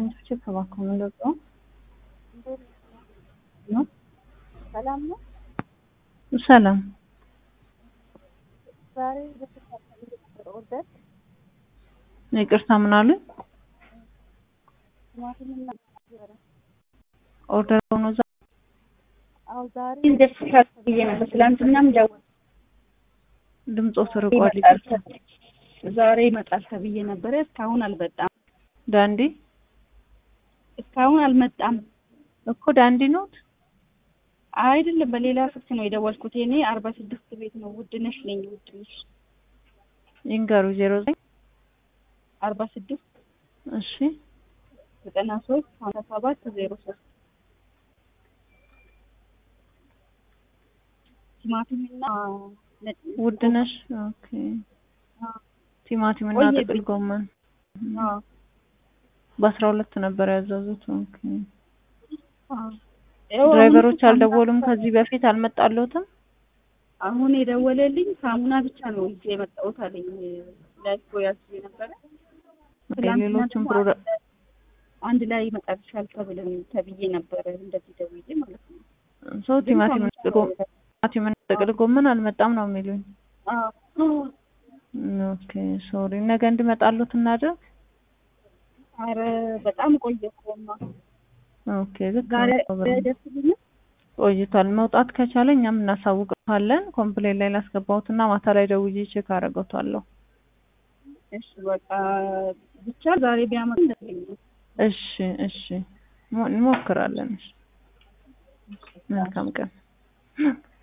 ችፕ እባክዎ የምንለቀው ነው። ሰላም ነው። ሰላም ዛሬ በተካፈለ ነበር ኦርደር ይቅርታ፣ ምን አሉ? ቲማቲምና ኦርደር ሆኖ ዛ አዎ ዛሬ እንደተካፈለ ብዬ ነበር። ትላንትናም ደወል ድምፆ ስርቋል። ይቅርታ። ዛሬ ይመጣል ተብዬ ነበረ። እስካሁን አልመጣም። ዳንዲ እስካሁን አልመጣም። እኮ ዳንዲ ኖት። አይደለም በሌላ ስልክ ነው የደወልኩት። እኔ አርባ ስድስት ቤት ነው ውድነሽ ነኝ። ውድነሽ ይንገሩ። ዜሮ ዘጠኝ አርባ ስድስት እሺ ዘጠና ሶስት ሀምሳ ሰባት ዜሮ ሶስት ቲማቲምና ነጭ ውድነሽ። ኦኬ ቲማቲም እና ቆየብኝ። ጥቅል ጎመን አዎ በአስራ ሁለት ነበር ያዘዙት። ኦኬ አዎ ይኸው ድራይቨሮች አሁን አልደወሉም ከዚህ በፊት አልመጣለትም። አሁን የደወለልኝ ሳሙና ብቻ ነው ይዤ የመጣሁት አለኝ። ላይፍ ቦያዝ ነበረ ትላንትና ሌሎችም ደግሞ ፕሮዳክት አንድ ላይ- አንድ ላይ ይመጣልሻል ተብለን ተብዬ ነበረ እንደዚህ ደውዬ ማለት ነው። ሰው ግን ቲማቲም ሳሙና እና ጥቅል ቲማቲም እና ጥቅል ጎመን አልመጣም ነው የሚሉኝ። አዎ ኦኬ ሶሪ። ነገ እንድመጣሉት እናድርግ። ኧረ በጣም ቆየ እኮማ ኦኬ ልክ ዛሬ ነው። ብር ደስ ይለኛል። ቆይቷል። መውጣት ከቻለ እኛም እናሳውቀዋለን። ኮምፕሌን ላይ ላስገባሁትና ማታ ላይ ደውዬ ቼክ አደርገዋለሁ። እሺ በቃ ብቻ ዛሬ ቢያመጡ ደስ ይለኛል። እሺ እሺ ሞ- እንሞክራለን። እሺ መልካም ቀን